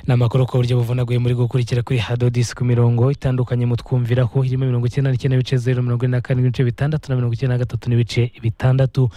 ni amakuru ku buryo buvunaguye muri gukurikira kuri hadodisi ku mirongo itandukanye mutwumviraho irimo mirongo icyenda n'icyenda n'ibice zeru mirongo ine na karindwi n'ibice bitandatu na mirongo icyenda na gatatu n'ibice bitandatu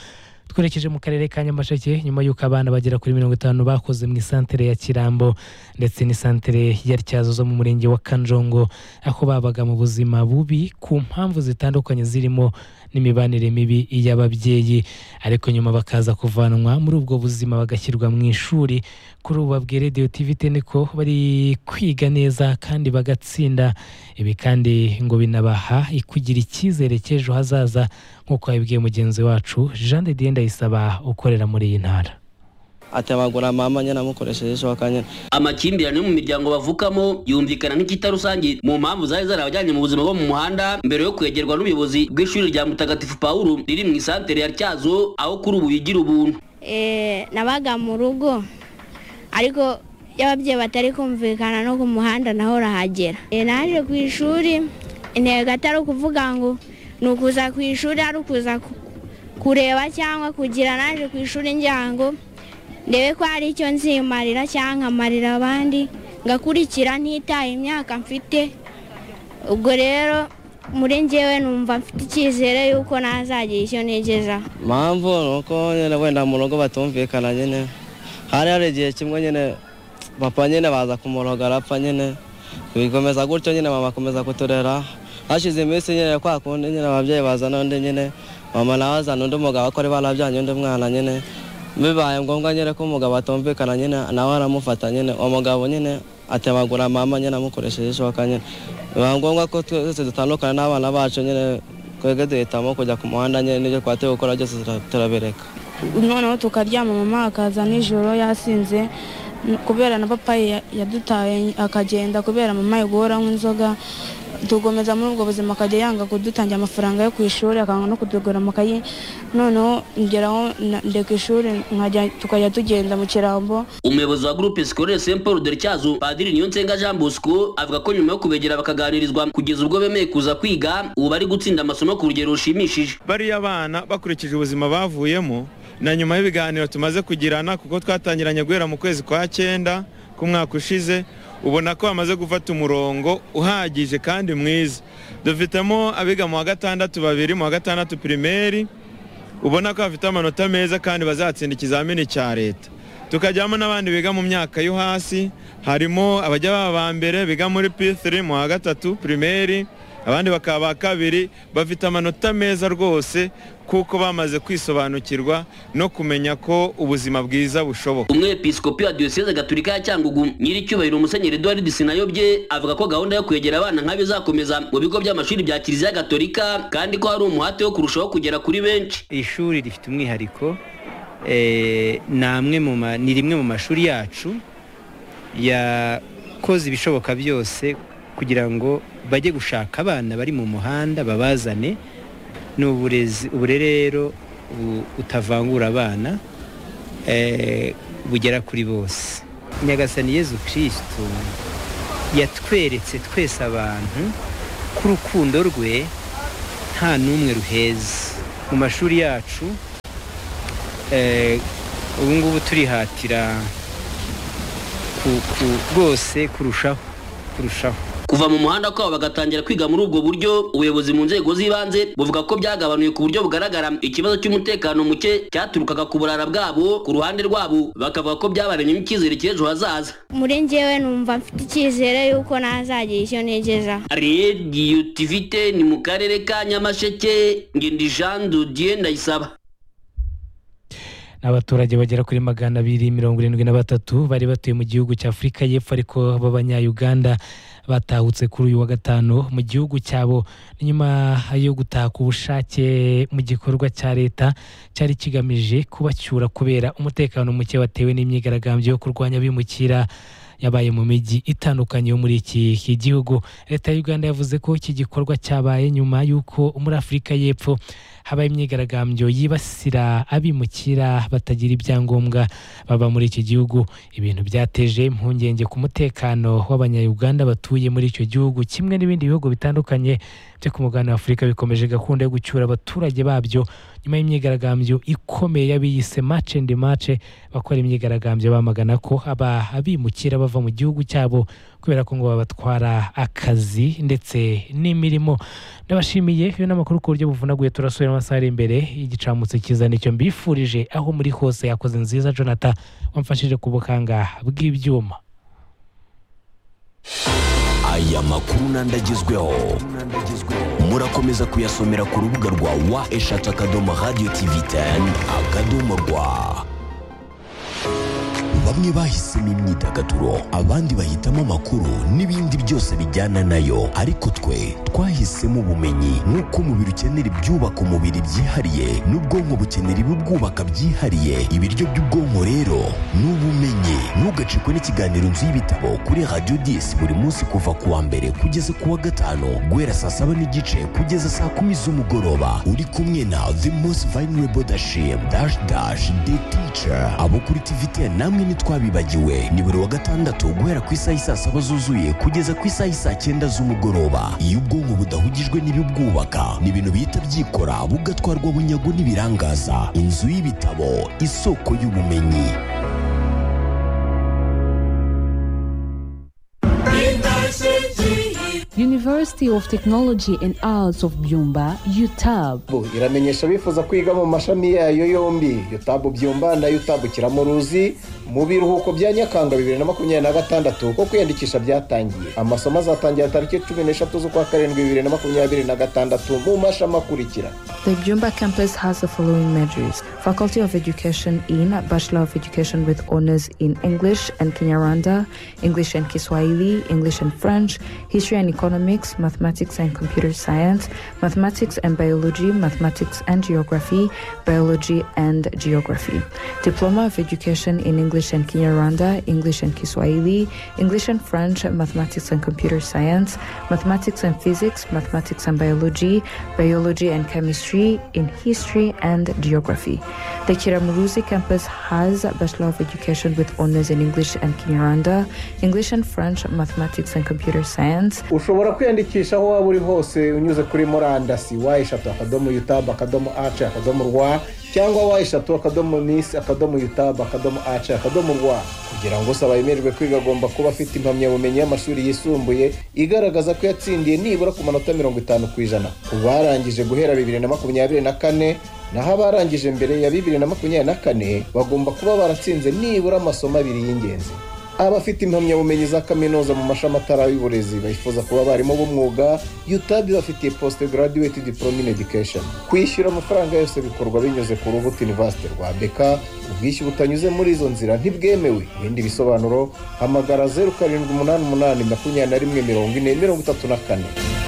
twerekeje mu karere ka nyamasheke nyuma y'uko abana bagera kuri mirongo itanu bakoze mu isantere ya kirambo ndetse n'isantere ya tyazo zo mu murenge wa kanjongo aho babaga mu buzima bubi ku mpamvu zitandukanye zirimo n'imibanire mibi y'ababyeyi ariko nyuma bakaza kuvanwa muri ubwo buzima bagashyirwa mu ishuri kuri ubu babwiye radiyo tivite niko bari kwiga neza kandi bagatsinda ibi kandi ngo binabaha kugira icyizere cy'ejo hazaza nk'uko yabibwiye mugenzi wacu jean de dieu ndayisaba ukorera muri iyi ntara atabagura mama nyine amukoresheje ishoka nyine amakimbirane yo mu miryango bavukamo yumvikana nk'ikitarusange mu mpamvu zari zarabajyanye mu buzima bwo mu muhanda mbere yo kwegerwa n'ubuyobozi bw'ishuri rya mutagatifu paul riri mu isantere ya tyazo aho kuri ubu bigira ubuntu nabaga mu rugo ariko iyo ababyeyi batari kumvikana no ku muhanda naho urahagera naje ku ishuri intego atari ukuvuga ngo ni ukuza ku ishuri ari ukuza kureba cyangwa kugira naje ku ishuri njyango ndebe ko hari icyo nzimarira cyangwa nkamarira abandi ngakurikira ntitaye imyaka mfite ubwo rero muri ngewe numva mfite icyizere y'uko nazagira icyo nigezaho impamvu ni uko nyine wenda mu rugo batumvikana nyine hari hari igihe kimwe nyine papa nyine baza kumuroga arapfa nyine bikomeza gutyo nyine mama akomeza kuturera hashize iminsi nyine kwa kundi nyine ababyeyi bazana undi nyine mama nawe azana undi mugabo ko ari barabyanye undi mwana nyine bibaye ngombwa nyine ko umugabo atumvikana nyine nawe aramufata nyine uwo mugabo nyine atabagura mama nyine amukoresheje ishoka nyine bibaye ngombwa ko twese dutandukana n'abana bacu nyine twebwe duhitamo kujya ku muhanda nyine n'ibyo twateye gukora byose turabireka noneho tukaryama mama akaza nijoro yasinze kubera na papa yadutaye akagenda kubera mama yigora nk'inzoga dukomeza muri ubwo buzima akajya yanga kudutangira amafaranga yo ku ishuri akanga no kutugura amakayi noneho ngeraho ndeka ishuri tukajya tugenda mu kirambo umuyobozi wa gurupe sikorere saint paul de tyazo padiri niyonsenga jean bosco avuga ko nyuma yo kubegera bakaganirizwa kugeza ubwo bemeye kuza kwiga ubu bari gutsinda amasomo ku rugero rushimishije bariya abana bakurikije ubuzima bavuyemo na nyuma y'ibiganiro tumaze kugirana kuko twatangiranye guhera mu kwezi kwa cyenda k'umwaka ushize ubona ko bamaze gufata umurongo uhagije kandi mwiza dufitemo abiga mu wa gatandatu babiri mu wa gatandatu pirimeri ubona ko bafite amanota meza kandi bazatsinda ikizamini cya leta tukajyamo n'abandi biga mu myaka yo hasi harimo abajya baba ba mbere biga muri p3 mu wa gatatu pirimeri abandi bakaba ba kabiri bafite amanota meza rwose kuko bamaze kwisobanukirwa no kumenya ko ubuzima bwiza bushoboka umwepiskopi wa diyoseze gatolika ya cyangugu nyiricyubahiro umusenyeri eduard sinayobye avuga ko gahunda yo kwegera abana nk'abe izakomeza mu bigo by'amashuri bya kiliziya gatolika kandi ko hari umuhate wo kurushaho kugera kuri benshi ishuri rifite umwihariko ni rimwe mu mashuri yacu yakoze ibishoboka byose kugira ngo bajye gushaka abana bari mu muhanda babazane ni uburere rero utavangura abana bugera kuri bose nyagasani yezu kirisitu yatweretse twese abantu ko urukundo rwe nta n'umwe ruheza mu mashuri yacu ubu ngubu turihatira rwose kurushaho kurushaho kuva mu muhanda kwabo bagatangira kwiga muri ubwo buryo ubuyobozi mu nzego z'ibanze buvuga ko byagabanuye ku buryo bugaragara ikibazo cy'umutekano muke cyaturukaga ku burara bwabo ku ruhande rwabo bakavuga ko byabaremyemo icyizere cy'ejo hazaza muri ngewe numva mfite icyizere y'uko nazagira icyo nigezaho radiyo tivite ni mu karere ka nyamasheke ngendi jean dodier ndayisaba abaturage bagera kuri magana abiri mirongo irindwi na batatu bari batuye mu gihugu cya afurika y'epfo ariko b'abanyayuganda batahutse kuri uyu wa gatanu mu gihugu cyabo nyuma yo gutaka ubushake mu gikorwa cya leta cyari kigamije kubacyura kubera umutekano muke watewe n'imyigaragambyo yo kurwanya abimukira yabaye mu mijyi itandukanye yo muri iki gihugu leta y'uganda yavuze ko iki gikorwa cyabaye nyuma y'uko muri afurika y'epfo habaye imyigaragambyo yibasira abimukira batagira ibyangombwa baba muri iki gihugu ibintu byateje impungenge ku mutekano w'abanyayuganda batuye muri icyo gihugu kimwe n'ibindi bihugu bitandukanye byo ku mugabane wa afurika bikomeje gahunda yo gucyura abaturage babyo nyuma y'imyigaragambyo ikomeye y'abiyise mace andi mace bakora imyigaragambyo bamagana ko abimukira bava mu gihugu cyabo kubera ko ngo babatwara akazi ndetse n'imirimo ndabashimiye iyo ni amakuru ku buryo buvunaguye turasubira amasaha ari imbere y'igicamutse cyiza nicyo mbifurije aho muri hose yakoze nziza jonathan wamfashije ku bukanga bw'ibyuma aya makuru n'andi agezweho murakomeza kuyasomera ku rubuga rwa wa eshatu akadomo radiyo tivi teni akadomo rwa bamwe bahisemo imyidagaduro abandi bahitamo amakuru n'ibindi byose bijyana nayo ariko twe twahisemo ubumenyi nk'uko umubiri ukenera ibyubaka umubiri byihariye n'ubwonko bukenera ibibwubaka byihariye ibiryo by'ubwonko rero ni ubumenyi ntugacikwe n'ikiganiro nzu y'ibitabo kuri radiyo disi buri munsi kuva ku wa mbere kugeza ku wa gatanu guhera saa saba n'igice kugeza saa kumi z'umugoroba uri kumwe na the most vulnerable dashim dash dash the teacher abo kuri tivite namwe ntitwabibagiwe ni buri wa gatandatu guhera ku isaha isaa saba zuzuye kugeza ku isaha isaa cyenda z'umugoroba iyo ubwonko budahugijwe n'ibibwubaka ni ibintu bihita byikora bugatwarwa bunyago n'ibirangaza inzu y'ibitabo isoko y'ubumenyi University of Technology and Arts of Byumba, UTAB. ubu iramenyesha abifuza kwiga mu mashami yayo yombi yutabu byumba na yutabu kiramuruzi mu biruhuko bya nyakanga bibiri na makumyabiri na gatandatu ko kwiyandikisha byatangiye amasomo azatangira tariki cumi n'eshatu z'ukwa karindwi bibiri na makumyabiri na gatandatu mu mashami akurikira The Jumba campus has the following majors Faculty of Education in Bachelor of Education with honors in English and Kinyarwanda, English and Kiswahili, English and French, History and Economics, Mathematics and Computer Science, Mathematics and Biology, Mathematics and Geography, Biology and Geography. Diploma of Education in English and Kinyarwanda, English and Kiswahili, English and French, Mathematics and Computer Science, Mathematics and Physics, Mathematics and Biology, Biology and Chemistry in History and Geography. The Kiramuruzi campus has Bachelor of Education with honors in English and Kinyarwanda, English and French, Mathematics and Computer Science, ushobora kwiyandikisha aho waba uri hose unyuze kuri murandasi wa eshatu akadomo yutabu akadomo ace akadomo rwa cyangwa wa eshatu akadomo nisi akadomo yutabu akadomo ace akadomo rwa kugira ngo usaba yemererwe kwiga agomba kuba afite impamyabumenyi y'amashuri yisumbuye igaragaza ko yatsindiye nibura ku manota mirongo itanu ku ijana ku barangije guhera bibiri na makumyabiri na kane naho abarangije mbere ya bibiri na makumyabiri na kane bagomba kuba baratsinze nibura amasomo abiri y'ingenzi abafite impamyabumenyi za kaminuza mu mashami atari y'uburezi bifuza kuba abarimu b'umwuga utab bafitiye post graduate diploma in education kwishyura amafaranga yose bikorwa binyuze ku rubuga university rwa beka ubwishyu butanyuze muri izo nzira ntibwemewe ibindi bisobanuro hamagara zeru karindwi umunani umunani makumyabiri na rimwe mirongo ine mirongo itatu na kane